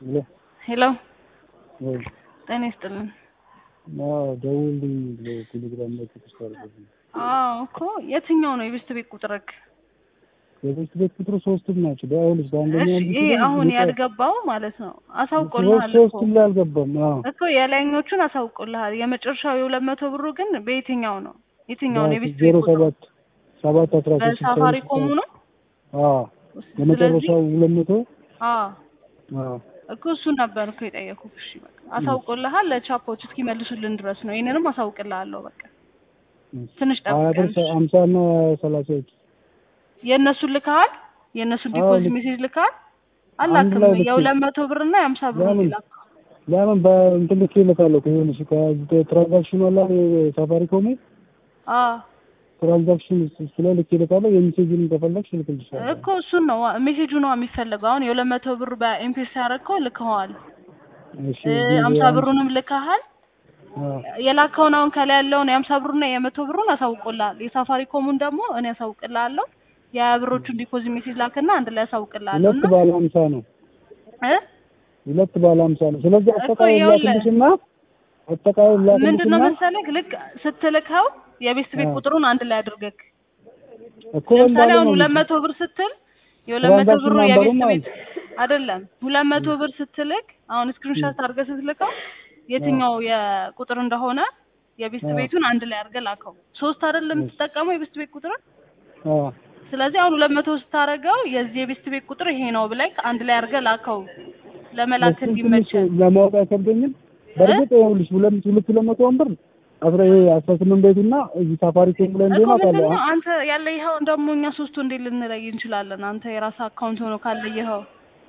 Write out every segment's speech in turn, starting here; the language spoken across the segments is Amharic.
ሄሎ ሄሎ ወይ ጤና ይስጥልን። አዎ ደውልልኝ ብሎ ቴሌግራም ላይ ቴክስት አድርጎልኝ አዎ እኮ የትኛው ነው የቤስት ቤት ቁጥርክ? የቤት ቤት ቁጥሩ ሶስትም ናቸው። በአሁንስ በአንደኛ እሺ ይሄ አሁን ያልገባው ማለት ነው አሳውቆልሃል እኮ ሶስትም ላይ አልገባም። አዎ እኮ የላይኞቹን አሳውቆልሃል። የመጨረሻው የሁለት መቶ ብሩ ግን በየትኛው ነው? የትኛው ነው የቤስት ቤት ዜሮ ቁጥሩ? ሰባት ሰባት አስራ ሶስት በሳፋሪኮሙ ነው? አዎ የመጨረሻው ሁለት መቶ አዎ አዎ እኮ እሱን ነበር እኮ የጠየኩህ። እሺ በቃ አሳውቆልሃል። ለቻፖች እስኪመልሱልን ድረስ ነው። ይሄንንም አሳውቅልሃለሁ። በቃ ትንሽ ሀያ ብር ጠብቀን። ሀምሳ እና ሰላሳዎች የእነሱን ልከሃል? የእነሱን አዎ፣ ዲፖዚት ልክ- ሜሴጅ ልከሃል? አንድ አላክም። ላይ ልክ- የሁለት መቶ ብር እና የሀምሳ ብር ነው ለምን? የላከው። ለምን በእንትን ልክ ይልካለሁ ከሆነሽ ከትራንዛክሽኑ አላ ሳፋሪኮም አዎ ትራንዛክሽን እሱ ላይ ልክ ይልካለሁ። የሚሴጅን ከፈለግሽ ልክልሻለሁ። እኮ እሱን ነው ሜሴጁ ነው የሚፈለገው። አሁን የሁለት መቶ ብር በኤምፔስ ያደረግከው ልከኸዋል። እሺ ሀምሳ ብሩንም ልከሃል። አዎ የላከውን አሁን ከላይ ያለውን የሀምሳ ብሩና የመቶ ብሩን አሳውቆልሃል። የሳፋሪኮሙን ደግሞ እኔ አሳውቅልሃለሁ። የሀያ ብሮቹን ዲፖዚት ሜሴጅ ላክና አንድ ላይ አሳውቅልሃለሁ ሁለት እና ባለ ሀምሳ ነው። እ ሁለት ባለ ሀምሳ ነው። ስለዚህ እኮ አጠቃላይ ይኸውልህ፣ ላክልሽና አጠቃላይ ምንድን ነው ላክልሽና መሰለህ ልክ ስትልከው የቤስት ቤት አዎ። ቁጥሩን አንድ ላይ አድርገህ እኮ ለምሳሌ እንዳለ አሁን ነው ሁለት መቶ ብር ስትል የሁለት መቶ ትራንዛክሽን ብሩ ናምበሩም የቤስት አለ። ቤት አይደለም። ሁለት መቶ ብር ስትልክ አሁን ስክሪንሾት አድርገህ ስትልከው የትኛው የቁጥር እንደሆነ የቤስት አዎ። ቤቱን አንድ ላይ አድርገህ ላከው። ሶስት አይደለም የምትጠቀመው የቤስት ቤት ቁጥርን። አዎ ስለዚህ አሁን ሁለት መቶ ስታደርገው የዚህ የቤስት ቤት ቁጥር ይሄ ነው ብለህ አንድ ላይ አድርገህ ላከው ለመላክ እሱን ትንሽ እንዲመቸን። ለማወቅ አይከብደኝም። በእርግጥ ይኸውልሽ ሁለት ሁለት ሁለት መቶ ወንበር አስራ ይሄ አስራ ስምንት ቤቱና እዚህ ሳፋሪኮም ላይ እኮ እንደሆነ ምንድን አውቃለሁ። ነው አንተ ያለይኸው ደግሞ እኛ ሶስቱ እንዴት ልንለይ እንችላለን? አንተ የራስህ አካውንት ሆኖ ካለየኸው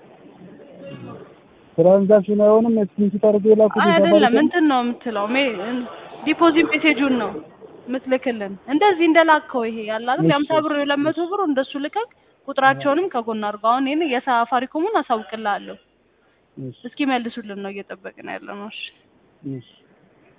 ትራንዛክሽን አይሆንም። ስክሪንሾት አድርጌ የላኩት አይደለም የሳፋሪኮም እንትን ነው የምትለው ሜ- ዲፖዚት ሜሴጁን ነው የምትልክልን። እንደዚህ እንደላከው ይሄ ያለ አይደል የሀምሳ ብር የሁለት መቶ ብር እንደሱ ልከክ ቁጥራቸውንም ከጎን አድርገው። አሁን ይሄን የሳፋሪኮሙን አሳውቅልሃለሁ እሺ እስኪ መልሱልን ነው እየጠበቅን ያለ ነው። እሺ እሺ